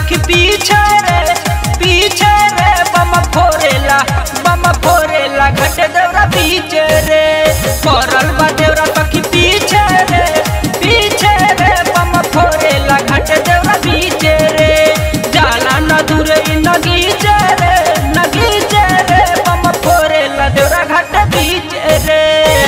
सखी पीछे रे पीछे रे बम फोरेला बम फोरेला घट देवरा पीछे रे पड़ल बा देवरा सखी पीछे रे पीछे रे बम फोरेला घट देवरा पीछे रे जाला न दूरे नगीचे रे नगीचे रे बम फोरेला देवरा घट पीछे रे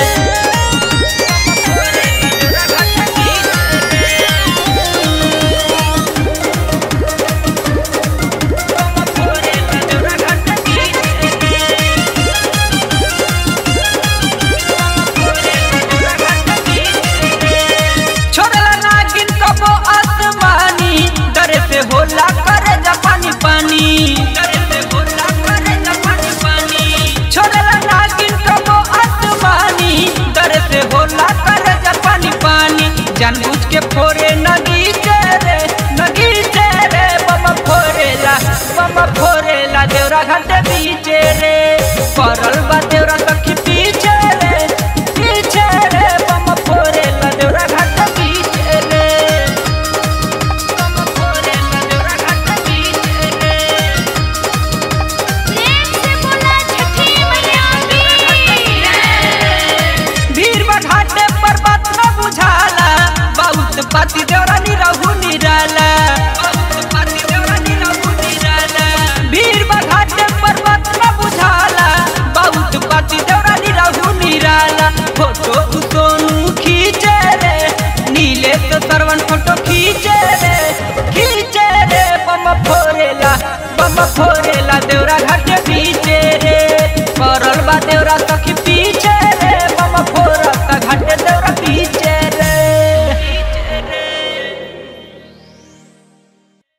छोड़ला नागिन कबो आसमानी डरे से होला करे जापानी पानी डरे से होला करे जापानी पानी छोड़ला नागिन कबो आसमानी डरे से होला करे जापानी पानी जानबूझ के फोरे नगी रे नगी रे बम फोरेला बम फोरेला देवरा घाटे बीचे रे परल बा देवरा सखी पीछे रे पीछे रे बम फोरेला देवरा घाटे बीचे रे बम फोरेला देवरा घाटे बीचे रे प्रेम से बोला छठी मैया की भीड़ घाटे पर बात न बुझाला बहुत पाती देवरा नी रहू निराला बहुत पाती देवरा नी रहू निराला भीड़ घाटे पर बात न बुझाला बहुत पाती देवरा नी रहू निराला फोटो सोनू खींचे रे नीले तो सरवन फोटो खींचे रे खींचे रे बम फोरेला बम फोरेला देवरा घाट